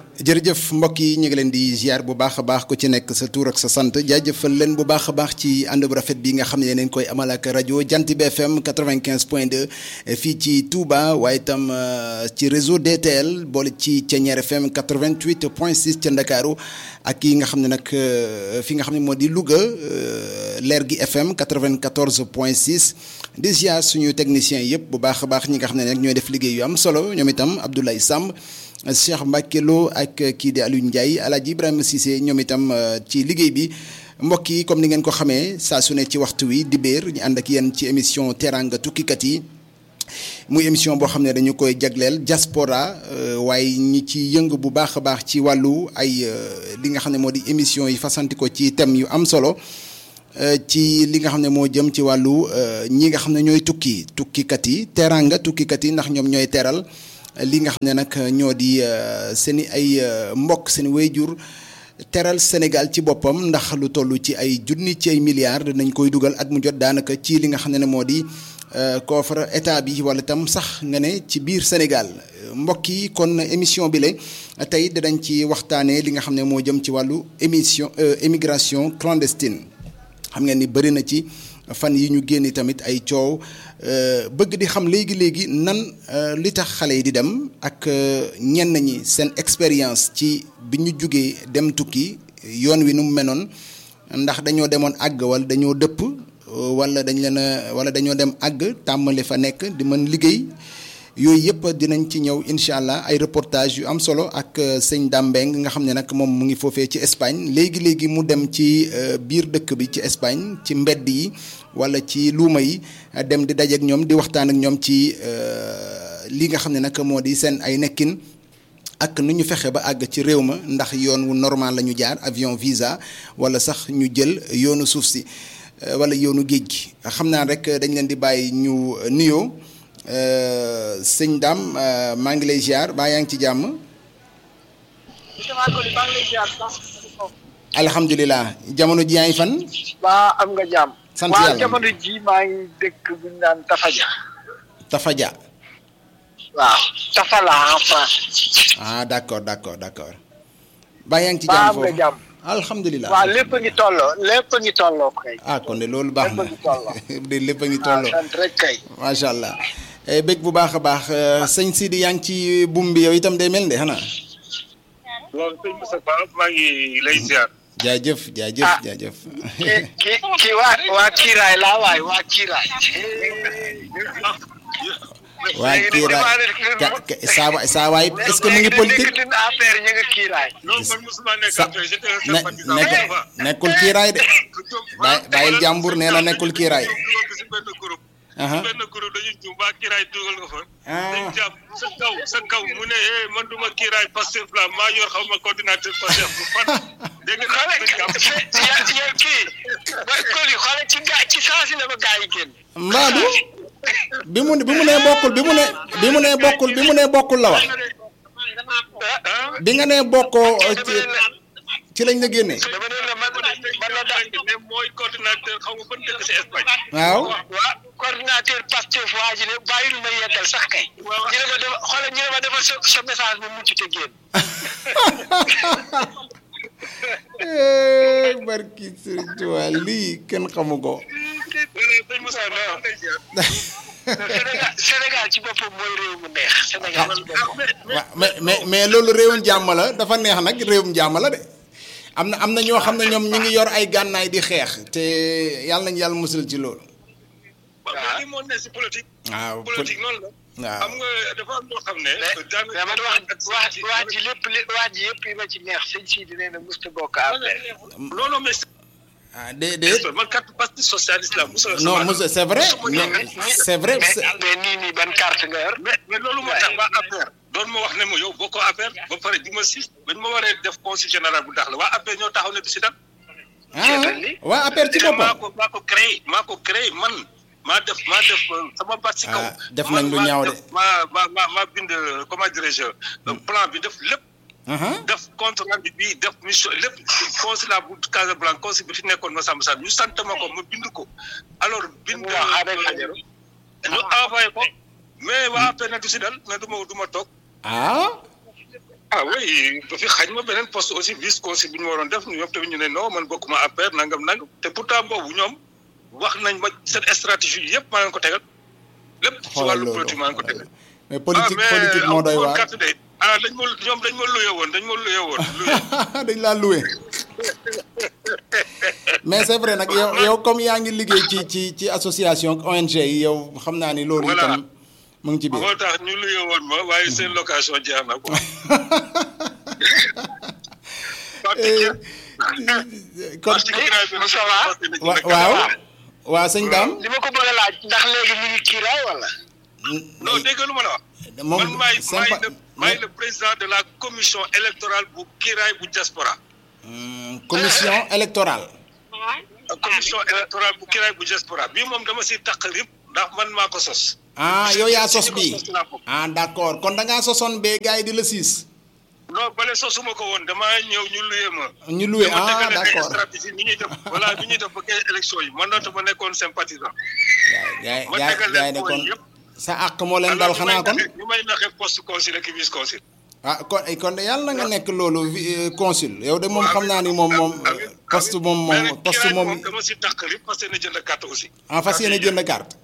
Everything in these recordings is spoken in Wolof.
jërëjëf mbokk yi ñu ngi leen di ziar bu baax a baax ku ci nekk sa tur ak sa sant jaajëfal leen bu baax a baax ci ànd bu rafet bi nga xam ne yeneen koy amal ak rajo Jant bi FM 95 point 2 fii ci Touba waaye itam ci réseau DTL boole ci Thiéniere FM 88 point 6 ca Ndakaaru ak yi nga xam ne nag fi nga xam ne moo di Louga leer gi FM 94 point 6 di ziar suñu techniciens yëpp bu baax a baax ñi nga xam ne nag ñooy def liggéey yu am solo ñoom itam Abdoulaye Samb. Cheikh Mbacke Lo ak kii di Aliou Ndiaye Alaaji Ibrahima Cissé ñoom itam ci liggéey bi mbokk yi comme ni ngeen ko xamee saa su ne ci waxtu wi di béer ñu ànd ak yéen ci émission teranga tukkikat yi muy émission boo xam ne dañu koy jagleel diaspora waaye ñi ci yëngu bu baax a baax ci wàllu ay li nga xam ne moo di émission yi fasanti ko ci thème yu am solo ci li nga xam ne moo jëm ci wàllu ñi nga xam ne ñooy tukki tukkikat yi teranga tukkikat yi ndax ñoom ñooy teral li nga xam ne nag ñoo di seen i ay mbokk seen wéyjur teral Sénégal ci boppam ndax lu toll ci ay junni ci ay milliards dinañ koy dugal at mu jot daanaka ci li nga xam ne moo di coffre état bi wala itam sax nga ne ci biir Sénégal mbokk yi kon émission bi la tey dinañ ci waxtaanee li nga xam ne moo jëm ci wàllu émission émigration clandestine xam ngeen ni bëri na ci. fan yi ñu génn tamit ay coow bëgg di xam léegi léegi nan li tax xale yi di dem ak ñenn ñi seen expérience ci bi ñu jugee dem tukki yoon wi nu mu menoon ndax dañoo demoon àgg wala dañoo dëpp wala dañ leen a wala dañoo dem àgg tàmmali fa nekk di mën liggéey yooyu yëpp dinañ ci ñëw incha allah ay reportage yu am solo ak sëñ Dambeng nga xam ne nag moom mu ngi foofee ci Espagne léegi léegi mu dem ci biir dëkk bi ci Espagne ci mbedd yi wala ci luuma yi dem di dajeek ñoom di waxtaan ak ñoom ci li nga xam ne nag moo di seen ay nekkin ak nu ñu fexe ba àgg ci réew ma ndax yoon wu normal la ñu jaar avion visa wala sax ñu jël yoonu suuf si wala yoonu géej gi xam naa rek dañ leen di bàyyi ñu nuyoo. sëñ Dame maa ngi lay ziar baa yaa ngi ci jàmm. alhamdulilah jamono ji yaa ngi fan. waa am nga jàmm. sant yàlla waa jamono ji maa ngi dëkk bu ñu naan Tafaja. Tafaja. waaw Tafala en France. ah d' accord d' accord d' accord. baa yaa ngi ci jàmm am nga jàmm. alhamdulilah waaw lépp a ngi tolloo lépp a ngi tolloo kay. ah kon de loolu baax na lépp a ngi tolloo. de lépp a ngi tolloo sant rek kay. macha allah. bëgg bu baax a baax sëñ Sidi yaa ngi ci buum bi yow itam day mel de xanaa. loolu sëñ Moussa Ba maa ngi lay ziar. jaajëf jaajëf jaajëf. ki ki ki waa waa Kiiraay laa waay waa Kiiraay. waa Kiiraay saa waay saa waay est-ce que mu ngi politique. léegi nag affaire ñu ngi Kiiraay. non man mosuma nekk sa affaire j'étais un ne sympathisant. nekk nekkul kiiraay de bàyyi bàyyil jàmbur nee na nekkul kiiraay. si benn groupe. aha benn groupe dañuy jum waa kiiraay dugal nga fa. Ah. dañ jàpp sa kaw sa kaw mu ne eh man duma kiiraay Pastef la maa yor xaw ma coordinateur Pastef bu fan. dégg nga xoolal dañ jàpp. ya ya kii ba Koli xoolal ci gaa ci saa si la ba gaa yi génn. Mbaadu bi mu bi mu nee bokkul bi mu ne bi mu nee bokkul bi mu nee bokkul la wax ah. bi nga nee bokkoo ci ci lañ la génnee. dama ne la man man la daal ne mooy coordinateur xaw ma ban dëkk si Espagne. waaw waa coordinateur Pastef waa ji ne bàyyil ma yeggal sax kay. Waaw. ñu ne ma dafa xoolal ñu ne ma dafa sa sa message bu mucc te génn. Eh, barki Sëriñ Tuubaa lii kenn xamu ko. sëñ Moussa Ba maa ngi lay ziar. Sénégal Sénégal ci boppam mooy réew mu neex Sénégal ci boppam. waaw mais mais mais loolu réewum jàmm la dafa neex nag réewum jàmm la de am na am na ñoo xam ne ñoom ñu ngi yor ay gànnaay di xeex te yàlla nañu yàlla musal ci loolu. waaw mais lii moo ne si politique. waaw politique noonu la. waaw xam nga dafa am loo xam ne. mais mais man wax wax wax ji lépp li wax ji yëpp yi ma ci neex sëñ Sidi nee na musta bokk affaire. non non mais. ah déedéet man carte parti socialiste la Moussa. non monsieur c'est vrai non c'est vrai mais c'est- mais nii nii ban carte nga yor. mais mais loolu moo tax waa APR. doon ma wax ne ma yow bokkoo APR ba pare di ma siis bañ ma waree def conseil général bu dax la waa APR ñoo taxaw ne du si dal. ah waa affaire ci maa boppam ko maa ko créé maa ko créé man maa def maa def euh, sama baat si kaw. Ah, def nañ lu ñaaw de. maa maa maa maa bind euh, comment dirais-je euh, plan bi def lépp. aha def compte rendu bi def mission lépp consulat bu Casablanca consul bi fi nekkoon ma sàmm sàmm ñu sant ma ko ma bind ko alors bind waaw avec Fajaru. ñu envoyé ko mais waa APR na du si dal mais du ma du ma toog ah ah oui ba fi xañ ma beneen poste aussi vice conseil bi ñu waroon def ñoom tamit ñu ne non man bokkuma affaire nangam nangam te pourtant boobu ñoom wax nañ ma seen stratégie yëpp maa leen ko tegal lépp ci xoolal wàllu loolu politique maa leen ko tegal. mais politique ah, mais politique moo doy amul waar carte de ah dañ ma ñoom dañ ma luye woon dañ ma luye woon luye. dañ laa loué mais c'est vrai nag yow yow comme yaa ngi liggéey ci ci ci association ak ONG yi yow xam naa ni loolu Voilà. itam mu ngi ci biir moo tax ñu luye woon ma waaye seen location jeex na quoi. Eh, kon parce que ginnaaw bi Moussa Wa. wa waaw waaw sëñ Dame li ma ko bëgg a laaj ndax léegi mi ngi kiiraay wala. non dégg nga lu ma la wax. moom man maay maay sympa le maay le président de la commission électorale bu Kiraay bu diaspora. Hmm, commission électorale commission électorale bu Kiraay bu diaspora bii moom dama si taq rib ndax man maa ko sos. ah yow yaa sos Si ñi ko bi sos laa bokk. ah d'accord kon da ngaa sosoon bee gars yi di la siis non bale sosuma ko woon damaa ñëw ñu luye ma. ñu loué dama ah tegal leen ay d'accord stratégie ni ñuy def voilà ni ñuy def ba kay élection yi man dafa ma nekkoon sympathisant. gaay ma gaay tegal gaay leen ne kon point yëpp. sa àq moo leen dal xanaa kon ñu may naxee poste conseil ak vice conseil. ah kon kon de yàlla na nga nekk loolu vi- euh, consul yow de moom xam naa ni moom moom amiin, amiin. poste moom Mais moom nag poste Kiraay moom dama si taq rib parce que na jënd carte aussi. en fas yéene jënd carte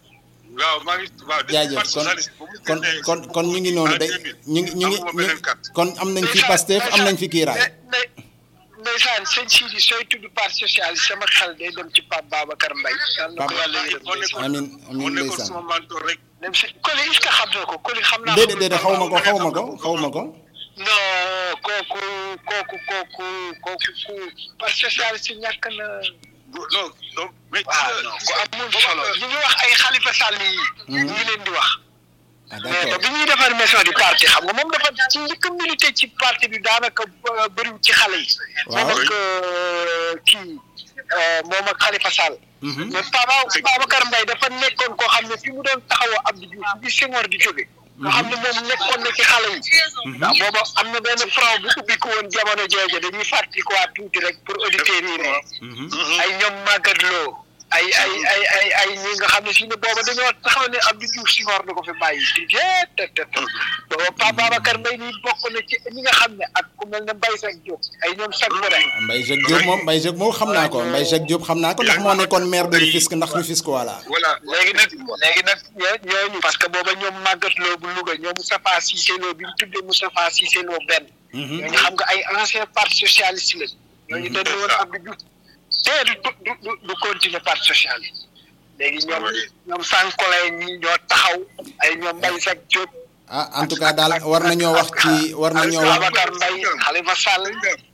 waaw maa ngi waaw depuis jaajëf parti kon socialiste bu mu kon génnee kon kon ñu ngi noonu en de 2000, ñu ngi ñu ngi amuma ñu beneen carte. kon am nañ fi Pastef am nañ fi kiiraay ndey ndeysaan sëñ Sidi sooy tudd parti socialiste sama xel day dem ci Pape Babacar Mbaye. yàlla na ko Pape- yàlla yërëm moo ndeysaan. nekkoon amin moo amin nekkoon ndeysaan sama mentor rek. dem si Koli est-ce que xam na ko Koli xam naa. déedéet déedéet xaw ma ko xaw ma ko xaw ma ko non kooku kooku kooku kooku ku parti socialiste ñàkk na. non non mais. waaw non ku amul solo ñu ngi wax ay Khalifa Sall yi. ñu ngi leen di wax. ah mais ba d'accord bi ñuy defar maison du parti xam nga moom dafa ci njëkk a milité ci parti bi daanaka euh, bëriwul ci xale yi. Waaw. moom ak euh, kii euh, moom ak Khalifa Sall. Mhm. mais Papa Babacar Mbaye dafa nekkoon koo xam ne fi mu doon taxawoo Abdou Diouf bi Senghor di jóge. nga xam ne moom nekkoon na ci xale yi. ndax booba am na benn front bu ubbi ko woon jamono jooju dañuy fàttalikuwaat tuuti rek pour auditeurs yi rek. ay ñoom Maguette Lo ay ay ay ay ay ñi nga xam ne si ne booba dañoo taxaw ne Abdou Diouf Senghor da ko fi bàyyi di jeet te te te booba Pape Babacar Mbaye nii bokk na ci ñi nga xam ne ak ku mel ne Mbaye Seck Diop ay ñoom Seck Bada Mbaye Jacques Diop moom Mbaye Jacques moom xam naa ko Mbaye Jacques Diop xam naa ko ndax moo nekkoon maire de Rufisque ndax Rufisque voilà voilà léegi nag léegi nag ñoo ñooñu parce que booba ñoom Maguette Lo bu Louga ñoom Moustapha Cissé Lo bi mu tuddee Moustapha Cissé Lo benn ñooñu xam nga ay ancien parti socialiste la ñooñu dañ ne woon Abdou Diouf te du du du du continuer parti socialiste léegi ñoom ñoom Sankole ñi ñoo taxaw ay ñoom Mbaye Seck Diop ah en tout cas daal war nañoo wax ci war nañoo wax Babacar Mbaye Khalifa Sall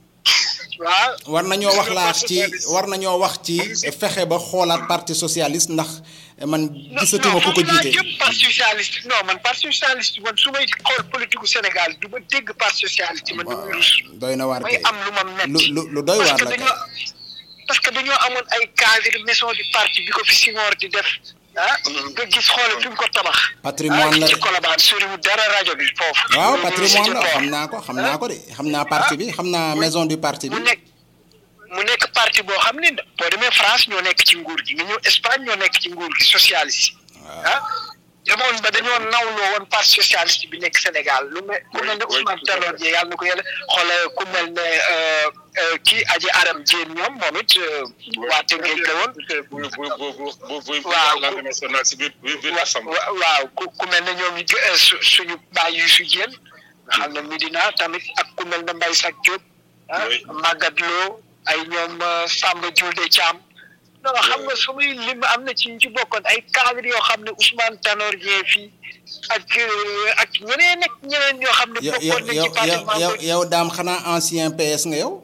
waaw war nañoo wax laax ci war nañoo wax ci fexe ba xoolaat parti socialiste ndax man gisatuma ku ko non jiite jëm parti socialiste non man parti socialiste man su may xool politique gu Sénégal du ma dégg parti socialiste man damay rus doy na waar may kay am lu ma metti lu lu lu doy waar parce que la dañoo kay parce que dañoo amoon ay cadre maison du parti bi ko fi Senghor di def ah nga gis xoole fi mu ko tabax Patrimoine la ah de. ci Colobane soriwul dara rajo bi foofu waaw Ñu- patrimoine ñu- la xam naa ko xam naa ko de xam naa parti bi xam naa maison du parti bi mu nekk mu nekk parti boo xam ne boo demee France ñoo nekk ci nguur gi nga ñëw Espagne ñoo nekk ci nguur gi socialiste ah demoon ba dañoo nawloo woon parti socialiste bi nekk Sénégal lu mel ku mel ne Ousmane Tanor Dieng yàlla na ko yàlla xoole ku mel ne euh, euh, kii Aji Aram Dieng ñoom moom it euh, waa Tëngéej la woon bu bu bu bu bu bu Waaw. langue nationale si biir biir biir assemblée. wa- waaw ku ku mel ne ñoom it euh, su suñu baay yu su Dieng nga xam ne Medina tamit ak ku mel ne Mbaye Sack Diop ah Oui. Maguette Lo ay ñoom euh, Samba Diouldé Thiam non xam nga su muy lim am na ci ñu ci bokkoon ay cadre yoo xam ne Ousmane Tanor Dieng fii ak euh, ak ñeneen ak ñeneen yoo xam ne yow yow bokkoon na yow ci parti yow yow yow daam xanaa ancien PS nga yow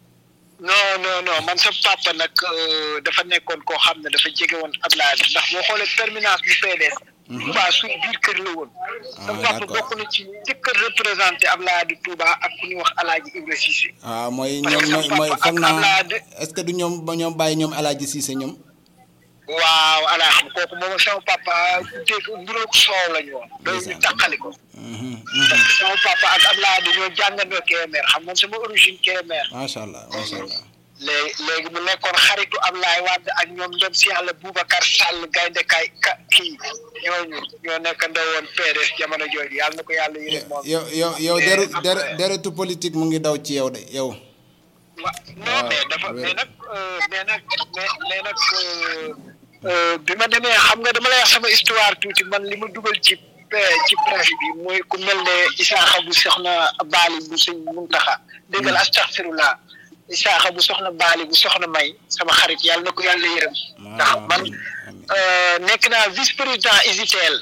non non non man sa papa nag euh, dafa nekkoon koo xam ne dafa jege woon Ablaye ndax boo xoolee permanence bu PDS. Touba suñ biir kër la woon. Ah, sa papa d'accord. bokk na ci njëkk a représenté Ablaye di Touba ak ku ñuy wax Alaaji Ibra Cissé. waaw mooy Parce ñoom que mooy sama mooy papa foog ak naa Ablaye de- est-ce que du ñoom ba ñoom bàyyi ñoom Alaaji Cissé ñoom waaw ala xam kooku moom ak sama papa dégg mburoog soow la ñu woon. loolu ñu tàqali ko. Mhm, parce mhm. que sama papa ak Ablaye dañoo jàngandoo Kébémer xam nga sama origine Kébémer. macha allah macha allah léegi léegi mu nekkoon xaritu Ablaye Wade ak ñoom ndem si yàlla Boubacar Sall gaynde kay ka kii ñooñu ñoo nekk ndawoon PDS jamono jooju yàlla na ko yàlla yërëm moom. yow yow yow Mais deru après- der deretu politique mu ngi daw ci yow de yow. wa non mais dafa oui. mais nag euh, mais nag mais mais nag euh, euh, bi ma demee xam nga dama lay wax sama histoire tuuti man li ma dugal ci pe- ci presse bi mooy ku mel ne Isaaxa bu soxna Baali bu sëñ Muntaxa déggal astaxfirullah Isaaxa bu soxna Baali bu soxna May sama xarit yàlla na ko yàlla yërëm ndax man amiin, amiin. euh, nekk naa vice président ISITEL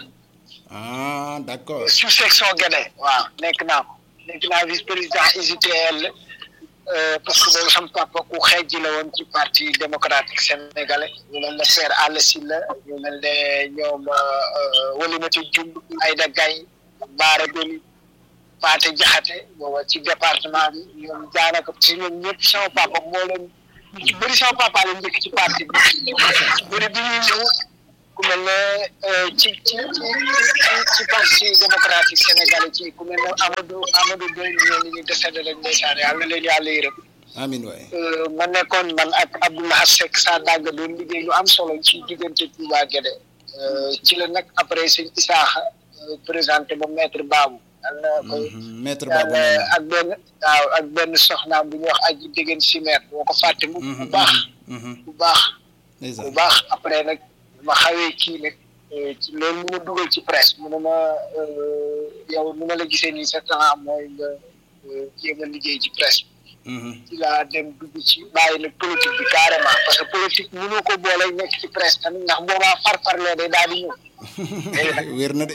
ah d'accord sous section Guédé waaw nekk naa ko nekk naa vice président ISITL euh, parce que boobu sama papa ku xeej la woon ci parti démocratique sénégalais ñu mel ne Père Alla Sylla ñu mel ne ñoom Walimati Diouf Aïda Gaye Baara Doli Paate Jaxate booba ci département bi ñoom daanaka ci ñoom ñëpp sama papa moo leen ñu ci bëri sama papa la njëkk ci parti bi bëri bi ñuy ñëw ku mel ne euh, ci ci ci ci ci parti démocratique sénégalais ci ku mel ne Amadou Amadou Doy ñoo ni ñu décédé rek ndeysaan yàlla na leen yàlla yërëm amiin waay Euh, ma nekkoon man ak Abdoulaye Seck saa dàgg doon liggéey lu am solo ci diggante Touba Guédé Euh, ci la nag après sëñ Isaaxa euh, présenté ba maître Babou yàlla na koy Mhm, maître Babou yàlla Niang. ak benn waaw ak benn soxnaam bu ñuy wax aji déggeen simeer boo ko fàtte mu bu baax Mhm, bu baax bu ndeysaan. baax après nag ma xawee kii nag eh, ci loolu mu ma dugal ci presse mu ne ma euh, yow nu ma la gisee nii sa temps mooy nga euh, jéem a liggéey ci presse Mhm, ci laa dem dugg ci bàyyi nag politique bi carrément parce que politique mënoo ko boole nekk ci presse tamit ndax boobaa farfarlee day daal di ñëw léegi nag wér na de.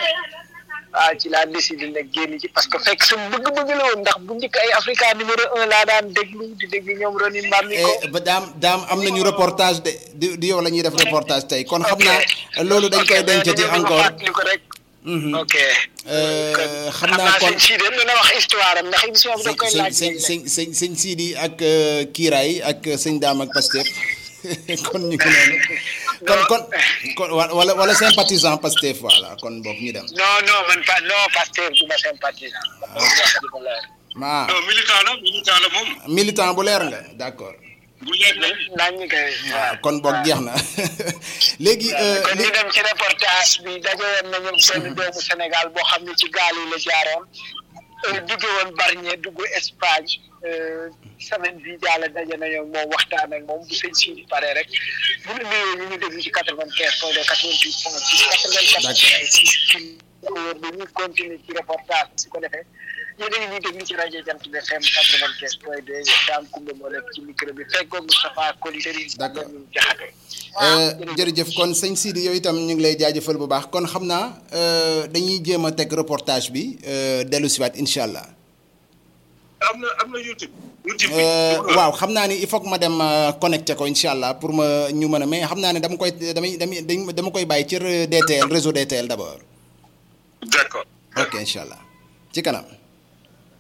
waaw ci laa décidé nag génn ci parce que fekk sama bëgg-bëgg la woon ndax bu njëkk ay Africa numéro un laa daan déglu di déglu ñoom Roni Mbamiko Eh, ba daam daam am nañu reportage de di di yow la ñuy def reportage tey kon xam naa loolu dañ koy dencati encore. ko rek Mhm. ok Euh, xam naa kon sëñ Sidi dina wax histoire am ndax émission bi da koy sëñ laaj sëñ sëñ sëñ sëñ Sidi ak euh, Kiiraay ak sëñ Daam ak Pastef kon ñu ngi noonu kon kon kon wa- wala wala sympathisant Pastef voilà kon boog ñu dem. non non man pas non Pastef du ma sympathisant ah non militant la militant la moom militant bu leer nga d'accord bu leer na naan ñi koy waaw kon boog jeex na léegi. euh, kon li- ñu dem ci reportage bi daje woon nañu benn doomu Sénégal boo xam ne ci gaal yi la jaaroon dugge woon Bargny dugg Espagne euh, semaine bii jàll daje nañu ak moom waxtaan ak moom bu sëñ si pare rek bu ñu nuyoo ñu ngi déglu ci quatre vingt quinze point deux quatre vingt huit point six quatre vingt quatre point six ci dañuy continuer ci reportage bi su ko defee yéen a ngi ñuy déglu ci rajo Jant bi FM quatre vingt quinze point deux Dame Koumba moo nekk ci micro bi fekkoog Moustapha Koli Serigne D'accord. ñu jaxate Euh, jërëjëf kon sëñ Sidi yow itam ñu ngi lay jaajëfal bu baax kon xam naa euh, dañuy jéem a teg reportage bi euh, dellu siwaat incha allah. am na am na YouTube YouTube bi Euh, waaw xam naa ni il faut que ma dem euh, connecté ko incha allah pour ma ñu mën a mais xam naa ne dama koy damay damay dañ- dama koy bàyyi ci re- DTL réseau DTL d'abord. d'accord ok incha allah ci kanam.